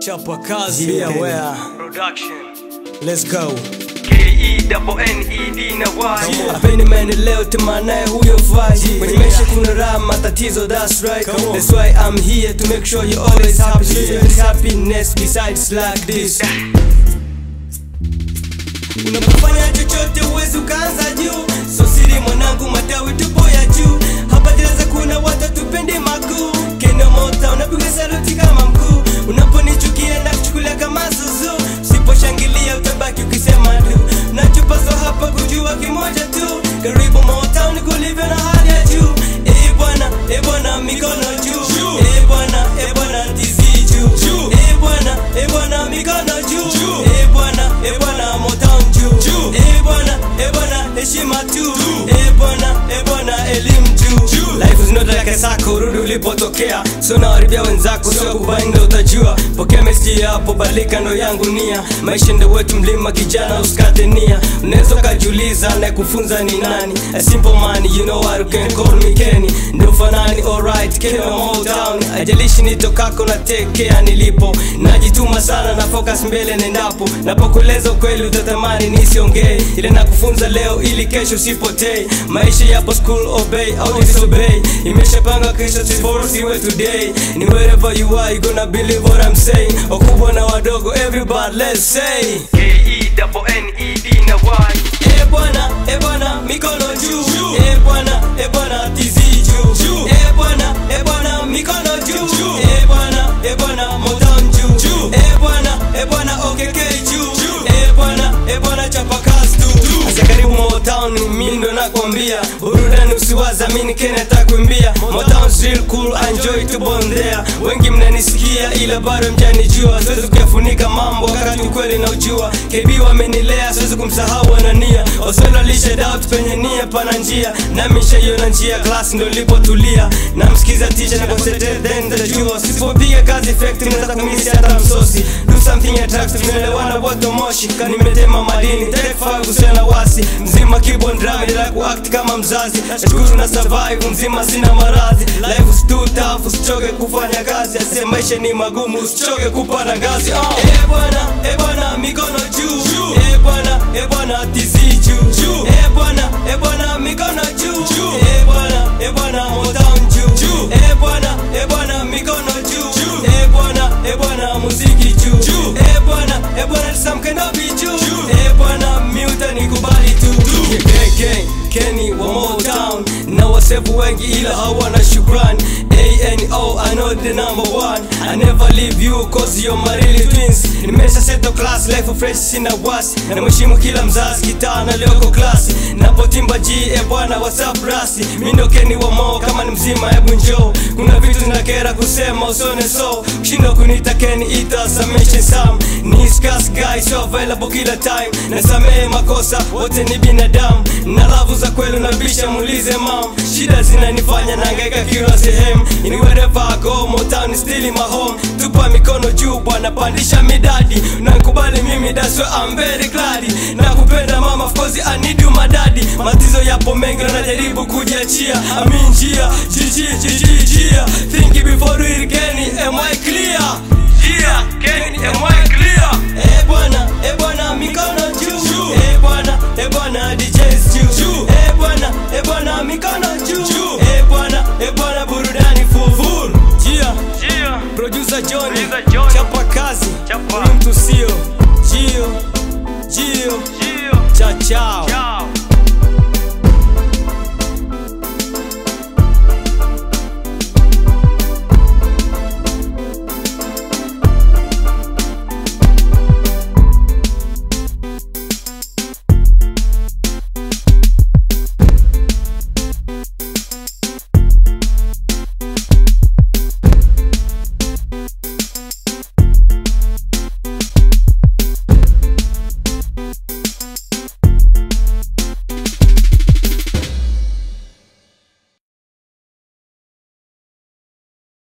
Chapa kazi Yeah, where? Production. Let's go. K-E double N-E-D na Y. Apeni maendeleo temanaye huyo faji kwenye maisha kuna raha matatizo that's right Come on. that's why I'm here to make sure you're always happy so there's happiness besides like this unapofanya chochote uwezi ukaanza juu so siri mwanangu matawi tupo ya juu hapa gereza kuna watu tupendi makuu kendo mota unapiga saluti kama mkuu unaponichukia na kuchukulia kama zuzu usiposhangilia utabaki ukisema tu nachopaswa hapa kujua kimoja tu karibu motown kulivyo na hali ya juu Eh bwana eh bwana mikono juu Eh bwana eh bwana tizi juu Eh bwana eh bwana mikono juu Eh bwana eh bwana motown juu Eh bwana eh bwana heshima tu Eh bwana eh bwana elimu juu life is not like a sako rudi ulipotokea so nawaribia wenzako sio kubainda utajua pokea meseji hapo badilika ndo yangu nia maisha ndo wetu mlima kijana usikate nia unaweza ukajiuliza anayekufunza ni nani a simple man you know what you can call me Kenny ndo fanani alright Kenny wa Motown ajalishi nitokako na take care nilipo najituma sana na focus mbele nendapo napokueleza ukweli utatamani nisiongee ile nakufunza leo ili kesho usipotei maisha yapo school obey au disobey imeshapanga kesho siwe today ni wherever you are you gonna believe what I'm saying wakubwa na wadogo everybody let's say K-E double N-E-D na Y. Eh bwana, eh bwana, mikono juu. Eh bwana, eh bwana, tizi juu. Eh bwana, eh bwana, mikono juu. Eh bwana, eh bwana, motown juu. Eh bwana, eh bwana, OKK juu. Eh bwana, eh bwana, chapa kazi tu. Asa karibu Motown, mimi ndo nakwambia. Burudani usiwaza, mimi ni Kenya takuimbia. Motown's real cool, enjoy to bondea. Wengi mnanisikia ila bado mjanijua. Siwezi kuyafunika mambo wakati ukweli na ujua. KB wamenilea, siwezi kumsahau anania. Oswelo lishe doubt penye nia pana njia. Nami nishaiona njia, class ndo nilipotulia. Namsikiza teacher na concentrate then tajua. Usipopiga kazi effective naweza kumisi hata msosi. Do something attractive, tunaelewana wote moshi. Kani nimetema madini, take five usiana wasi. Mzima keyboard drum, ila kuact kama mzazi. Nashukuru na survive, mzima sina maradhi. Life is too tough, usichoke kufanya kazi. Ase maisha ni magumu, usichoke kupanda ngazi. Oh. Eh bwana, eh bwana, mikono juu. Eh bwana, eh bwana, tizi juu. Eh bwana, eh bwana, mikono juu. Eh bwana, eh bwana, motown juu. Eh bwana, eh bwana, mikono juu. Eh bwana, eh bwana, muziki juu. Eh bwana, eh bwana, samkenobi juu. Eh bwana, miuta nikubali tu. KK, Kenny wa Motown na wasefu wengi ila hawana shukrani ANO, I know the number one I never leave you cause you're my really twins Nimesha seto class, life of fresh sina wasi Na mheshimu kila mzazi, kitaa na lioko klasi Napotimba G, e bwana whatsapp rasi Mindo Kenny wa Mo, kama ni mzima hebu njoo Kuna vitu zinakera kusema usone so Kushinda kunita Kenny, ita summation sam Ni scarce guy, so available kila time Nasamehe makosa, wote ni binadamu Na lavu za kweli unabisha muulize mam Shida zinanifanya nahangaika kila sehemu In wherever I go, Motown is still in my home Tupa mikono juu bwana, pandisha midadi Nankubali mimi, that's why I'm very glad Nakupenda mama, of course I need you my daddy Matizo yapo mengi na najaribu kujiachia Amin njia, jiji, jiji, jia Think before you Kenny, am I clear? Yeah, Kenny, am I clear? Eh bwana, eh bwana, mikono juu. Eh bwana, eh bwana, DJs juu. Eh bwana, eh bwana, mikono juu. Eh bwana, eh bwana, burudani full full. Jia, Yeah. producer Johnny, Producer Johnny. chapa kazi, Chapa. huyu mtu sio. Jio, Jio, Yeah. cha chao. Ciao.